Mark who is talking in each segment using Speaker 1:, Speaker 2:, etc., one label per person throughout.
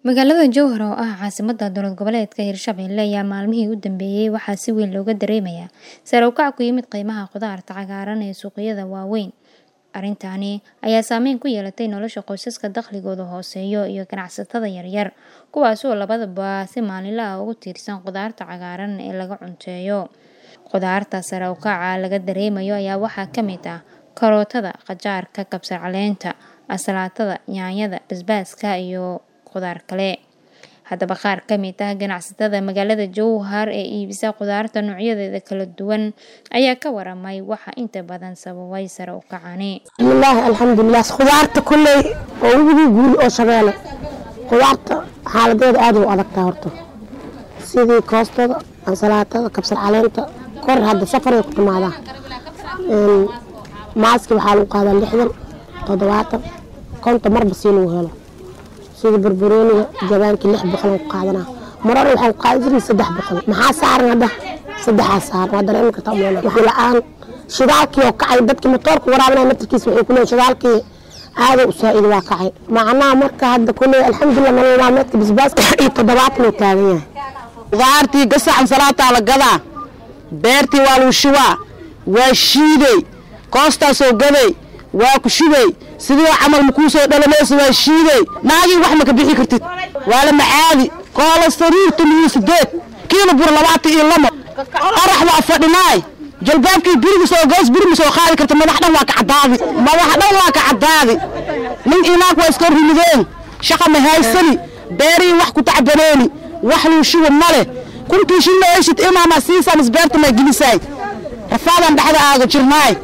Speaker 1: Magaalada Jowhar oo ah caasimadda dowlad goboleedka Hirshabelle ayaa maalmihii u dambeeyay waxaa si weyn looga dareemayaa sare u kac ku yimid qiimaha khudaarta cagaaran ee suuqyada waaweyn. Arrintani ayaa saameyn ku yeelatay nolosha qoysaska dakhligoodu hooseeyo iyo ganacsatada yaryar, kuwaas oo labadaba si maalinle ah ugu tiirsan khudaarta cagaaran ee laga cunteeyo. Khudaarta sare u kaca laga dareemayo ayaa waxaa ka mid ah karootada, qajaarka, kabsar caleenta, ansalaatada, yaanyada, basbaaska iyo khudaar kale. Haddaba qaar ka mid ah ganacsatada magaalada Jowhar ee iibisa khudaarta noocyadeeda kala duwan ayaa ka waramay waxa inta badan sababay sare u kacani.
Speaker 2: bismillaahi alxamdulilah khudaarta kulley oo webigii guul oo shabeele khudaarta xaaladeeda aad u adagtaa horta sidii koostada ansalaatada kabsar caleenta kor hadda safaray ku timaadaa Een, maaski waxaa lagu qaadaa lixdan toddobaatan konton marba sii lagu helo sida barbarooniga jabaankii lix boqol aan ku qaadanaa marore waxaan ku qaadan jiray saddex boqol maxaa saaran hadda saddexaa saaran waa dareemi kartaa umaleynaa waxaa la-aan shidaalkii oo kacay dadkii matoorka waraabinaya naftarkiisa waxay kuleeyihin shidaalkii aada u saa-id waa kacay macnaha marka hadda kulley alxamdulilah nolol maalmeedka basbaaska iyo toddobaatan uu taagan yahay
Speaker 3: khudaartii gasac ansalaataa la gadaa beertii waa lagu shubaa waa shiiday koostaasoo gaday waa ku shubay sidii camal makuu soo dhalamaysa waa shiiday naagii wax maka bixi kartid waa la macaadi koola sariirta miyo sideed kiilo bur labaatan iyo lamo qarax waa fadhinaay jalbaabkii biriga soo goos biri ma soo qaadi karta madax dhan waa ka caddaadi madax dhan waa ka caddaadi nin inaag waa iska rimideen shaqa ma haysani beerihii wax ku tacbaneeni wax luu shuba ma leh kuntii shilla eshid imaama siisaa misbeerta maa gelisaay rafaadaan dhexda aaga jirnaay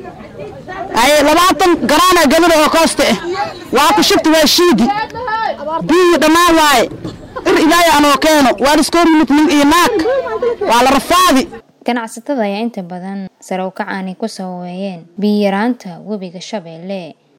Speaker 3: ay labaatan garaana gadada oo koosta ah waa ku shubta waa shiidi biyihii dhammaan waaye ir ilaahay anoo keeno waa liskoo rimid nin iyo naag waa la rafaadi
Speaker 1: Ganacsatada ayaa inta badan sare u kacani ku sababeeyeen biyo yaraanta webiga Shabeelle